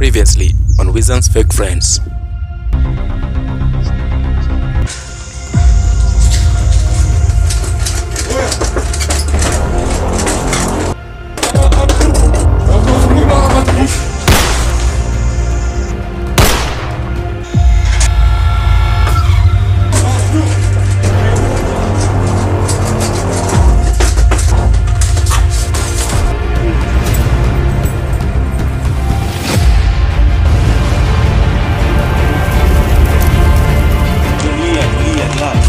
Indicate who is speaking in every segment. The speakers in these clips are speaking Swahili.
Speaker 1: Previously on Wizard's Fake Friends.
Speaker 2: Tulia, tulia, relax.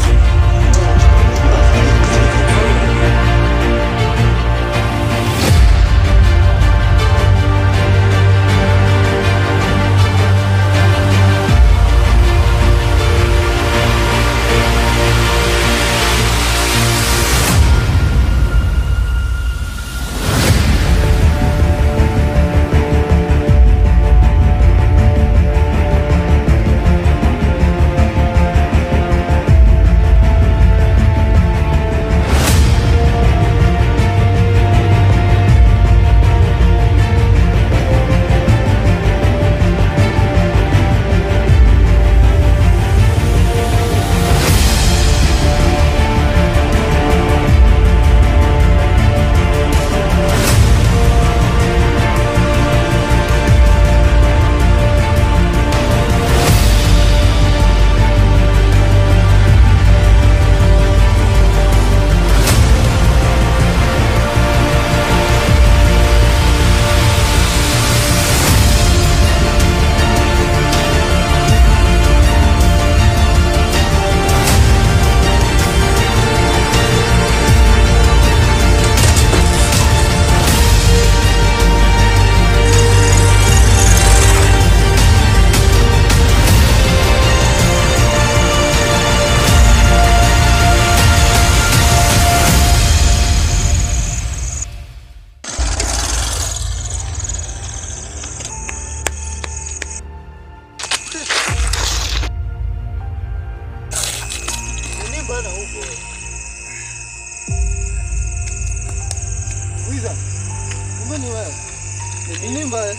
Speaker 3: Wiza, kumbe ni wewe. Ni nini mbaya?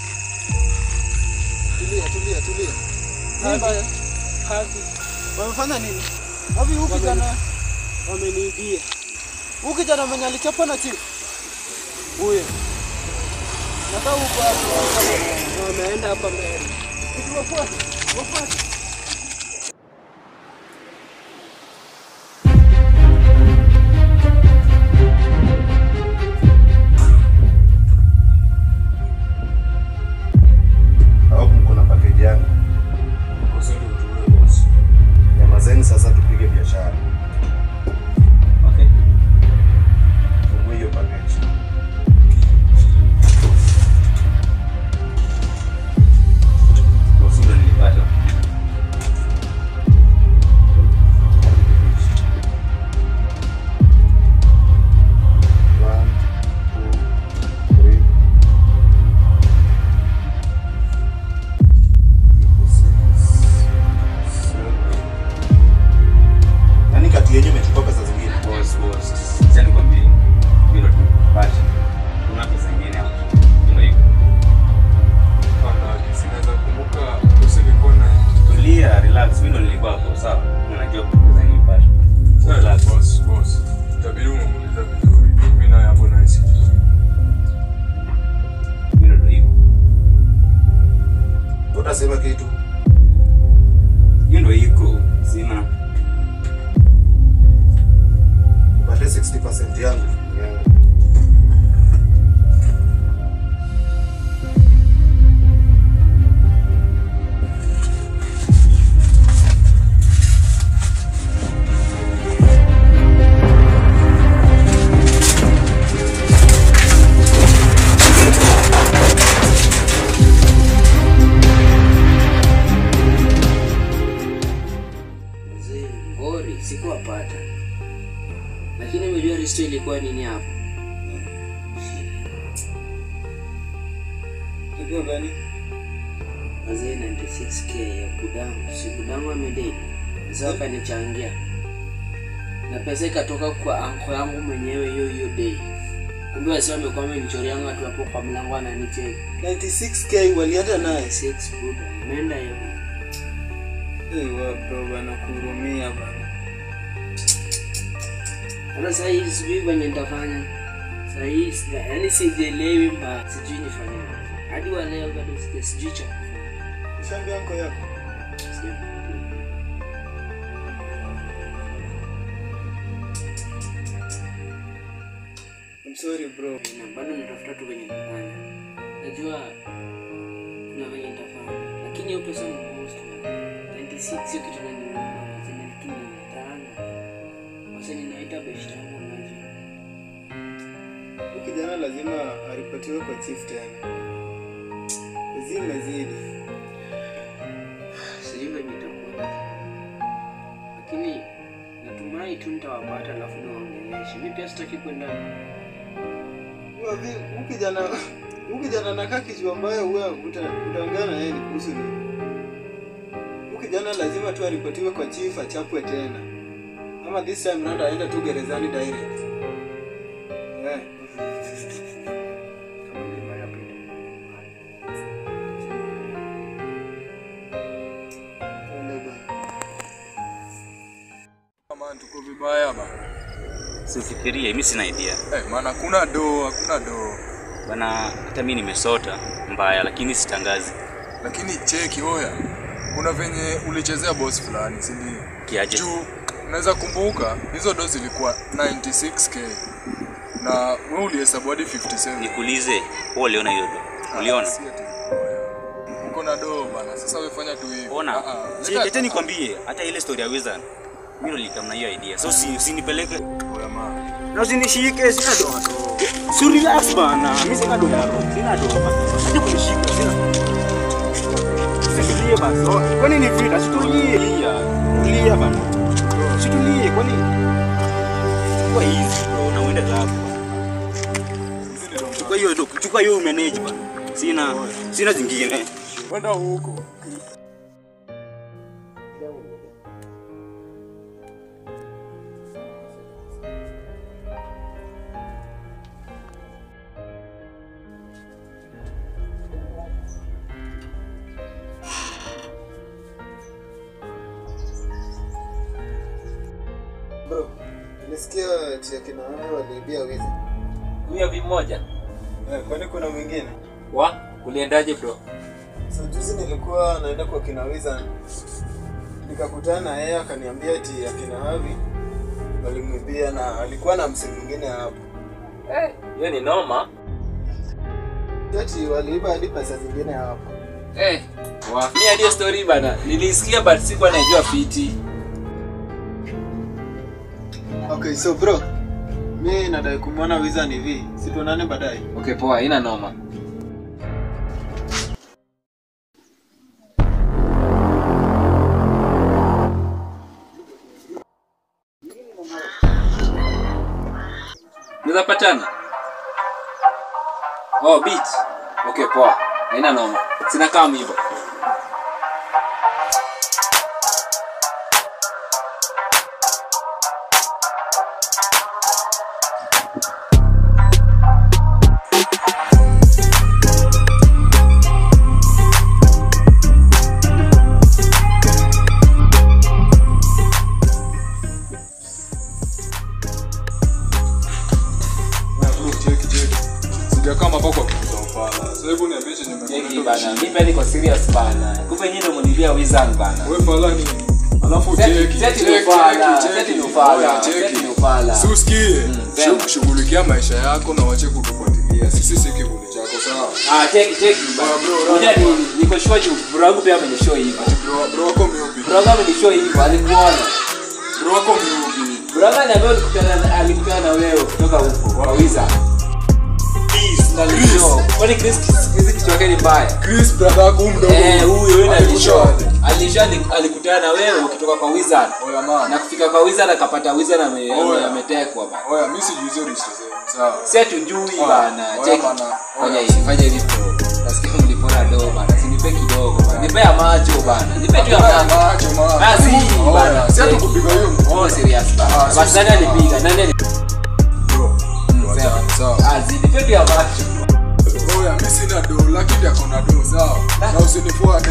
Speaker 3: Tulia, tulia, tulia. Nini mbaya?
Speaker 4: Kazi
Speaker 3: Wamefanya nini? Wapi huyu kijana?
Speaker 4: wameniibia
Speaker 3: Huyu kijana mwenye alichapa na chief. Huyo. Nataka huko hapo.
Speaker 4: na wameenda hapa mbele.
Speaker 3: Wafuate. Wafuate.
Speaker 2: Au mko na package yangu. Nyamazeni sasa tupige biashara.
Speaker 4: Okay.
Speaker 2: Fungue hiyo package. One, two, three. Nani kati yenyu imechukua pesa zingine?
Speaker 5: Boss, boss. Sasa nikwambie. Hilo tumepata. Kuna pesa nyingine hapo. Ndio hivyo. Tulia, relax. Mimi ndo nilikuwa hapo, sawa? Unajua pesa nilipata. Relax. Mimi ndo hivyo.
Speaker 2: Utasema kitu.
Speaker 5: Hiyo ndo iko. Sina.
Speaker 2: Pate 60% yangu. yangu.
Speaker 4: Mzee ngori sikuwapata, lakini umejua risto ilikuwa nini hapo?
Speaker 5: Kitu gani?
Speaker 4: Mzee 96k ya kudamu, si kudamu amedei mzee akanichangia na pesa ikatoka kwa anko yangu mwenyewe hiyo hiyo dei. kumbe wasi wamekuwa wamenichoreanga tu hapo kwa mlango ananicheki
Speaker 3: 96k walienda naye
Speaker 4: six buda imeenda hiyo
Speaker 3: hey, wa bro bana kuhurumia bana
Speaker 4: hata saa hii sijui venye nitafanya saa hii sija- yaani sijielewi mba sijui nifanye hadi wa leo bado sija- sijui cha kufanya.
Speaker 3: shambia yako yako
Speaker 4: Sija-
Speaker 3: I'm sorry bro
Speaker 4: na bado natafuta tu venye nitafanya najua kuna venye nitafanya lakini hiyo pesa ni most man. 26 sio kitu naniuma waseni lakini nitaanga waseni naita beshta yangu najua
Speaker 3: Huyu kijana lazima aripotiwe kwa chief tena zimezidi
Speaker 4: sijui venye itakuwa lakini natumai tu nitawapata alafu niwaongeleshe mi pia sitaki kwenda
Speaker 3: Huyu kijana huyu kijana nakaa kichwa ambayo huwa uta- utaongea na yeye ni kuhusu nini huyu kijana lazima tu aripotiwe kwa chief achapwe tena ama this time round aende tu gerezani direct yeah.
Speaker 4: kama ni mbaya pia
Speaker 3: Twende bwana.
Speaker 6: Man, tuko vibaya bana.
Speaker 5: Sifikirie, mimi sina idea.
Speaker 6: Eh, maana hakuna doo, hakuna doo.
Speaker 5: Bana hata mimi nimesota mbaya lakini sitangazi.
Speaker 6: Lakini cheki oya. Kuna venye ulichezea boss fulani, si ndio?
Speaker 5: Kiaje?
Speaker 6: Juu unaweza kumbuka hizo doo zilikuwa 96k. Na wewe ulihesabu hadi 57.
Speaker 5: Nikuulize, wewe uliona hiyo do? Uliona?
Speaker 6: Si ati, oya. Uko na doo bana. Sasa wewe fanya tu hivi.
Speaker 5: Ona.
Speaker 6: Ah, ah,
Speaker 5: Si
Speaker 6: leta-
Speaker 5: leta nikwambie hata ile story ya Wizard. Mimi ndo nilikam na hiyo idea. So si usinipeleke
Speaker 6: Oya man.
Speaker 5: na usinishike sina do. Si relax bana. Mimi sina do yako. Sina do. Hata kunishika sina. Situlie basi. Kwani ni vita? Situlie. Tulia bana. Situlie kwani kwa hizi bro na uende labo. Chukua hiyo do. Chukua hiyo manage bana. Sina sina zingine.
Speaker 6: Kwenda huko.
Speaker 3: bro nilisikia tia kina wewe waliibia wizi
Speaker 1: huyo vimoja
Speaker 3: eh, kwani kuna mwingine
Speaker 1: wa uliendaje bro
Speaker 3: so juzi nilikuwa naenda kwa kina wiza nikakutana na yeye akaniambia ati akina havi walimwibia na alikuwa na msi mwingine hapo
Speaker 1: Eh, hiyo ni noma
Speaker 3: ati waliiba hadi pesa zingine hapo
Speaker 1: Eh, wa mi hadi hiyo story bana nilisikia but sikuwa naijua fiti
Speaker 3: okay so bro mi nadai kumwona wiza ni vi situonane baadaye
Speaker 1: okay poa ina noma Unaweza patana? Oh, beach. Okay, poa. Haina noma. Sina kama hivyo.
Speaker 6: Cheki cheki. Sijakaa hapa kwa kuuza ufala. Sasa hebu niambie chenye
Speaker 1: Jeki
Speaker 6: umekwenda
Speaker 1: bana. Mimi pia niko serious bana. Kumbe nyinyi ndio mnilibia wizard bana.
Speaker 6: Wewe fala nini? Alafu
Speaker 1: Seti-
Speaker 6: cheki,
Speaker 1: seti
Speaker 6: cheki,
Speaker 1: ni ufala,
Speaker 6: cheki,
Speaker 1: seti ni
Speaker 6: cheki.
Speaker 1: ufala,
Speaker 6: Oya,
Speaker 1: seti
Speaker 6: cheki.
Speaker 1: ni ufala.
Speaker 6: Si usikie.
Speaker 1: sema.
Speaker 6: Shu- Shughulikia maisha yako na wache kutufuatilia. Sisi si kivuli chako sawa.
Speaker 1: Ah, cheki cheki bana.
Speaker 6: Bro, bro,
Speaker 1: Unajua ni niko sure juu bro wangu pia amenishow hivyo.
Speaker 6: Bro, bro wako miupi.
Speaker 1: Bro wangu amenishow hivyo, alikuona.
Speaker 6: Bro wako miupi.
Speaker 1: Bro wangu ananiambia alikutana alikutana na wewe kutoka huko kwa wizard. Na alishow. Kwani Chris Chris kichwa chake ni mbaya?
Speaker 6: Chris brother yako huyu mdogo.
Speaker 1: Eh, huyo yule alishow.
Speaker 6: Alikushaje?
Speaker 1: Alishow ali- alikutana na wewe ukitoka kwa wizard.
Speaker 6: Oya man.
Speaker 1: Na kufika kwa wizard akapata wizard ame- ame-
Speaker 6: Oya.
Speaker 1: ametekwa bana.
Speaker 6: Oya, mimi sijui hizo rishi zenu. Sawa.
Speaker 1: si hatujui
Speaker 6: Ah,
Speaker 1: bana
Speaker 6: oya
Speaker 1: Check.
Speaker 6: bana,
Speaker 1: fanya
Speaker 6: oya.
Speaker 1: hivi fanya hivi bro nasikia mlipora do bana sinipe kidogo bana nipe ya macho bana nipe tu ya
Speaker 6: Oya,
Speaker 1: macho
Speaker 6: macho, man.
Speaker 1: Ah, si,
Speaker 6: Oya,
Speaker 1: bana.
Speaker 6: si hatukupiga hiyo mkono.
Speaker 1: oh serious bana
Speaker 6: Ah,
Speaker 1: basi
Speaker 6: si-
Speaker 1: nani alipiga nani ali-
Speaker 6: Bro, Wachana, sawa.
Speaker 1: Ah, zidipende ya macho.
Speaker 6: Oya, mi sina do, lakini ako na do, sawa. Na usinifuate.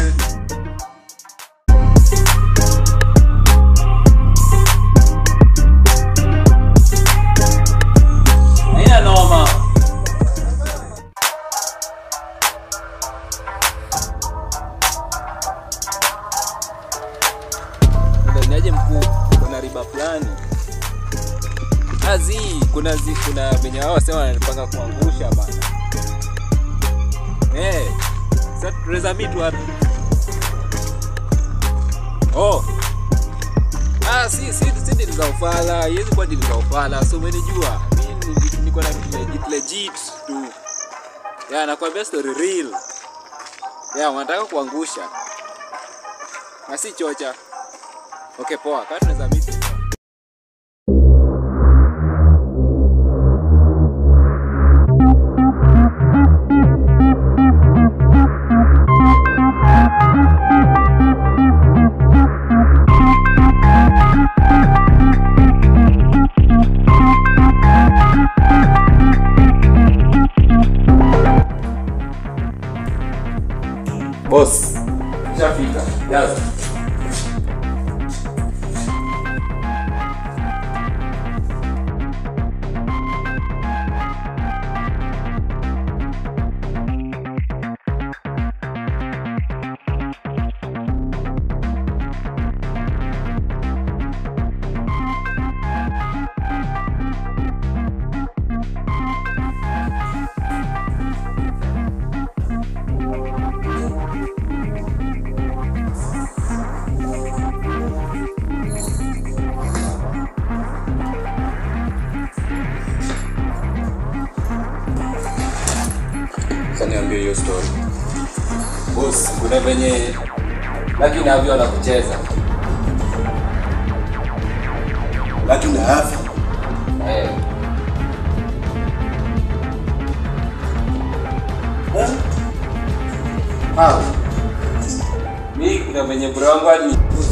Speaker 1: Haina noma.
Speaker 5: Ndaniaje mkuu, kuna riba fulani azi, kuna zi, kuna venye wao wasema wanapanga kuangusha bana. Eh, sasa tunaweza meet wapi? Oh. Ah, si si si dili za ufala, yezi kwa dili za ufala, so umenijua. Mimi ni- niko na vitu legit legit tu. Ya, nakwambia story real. Ya, wanataka kuangusha. Na si chocha. Okay, poa. Kama tunaweza meet.
Speaker 1: Boss. Shafika. Jaza.
Speaker 2: Sasa niambie hiyo story.
Speaker 1: Boss, kuna venye Lucky na Avi wanakucheza.
Speaker 2: Lucky na Avi.
Speaker 1: Eh.
Speaker 2: How?
Speaker 1: Mi kuna venye bro wangu ali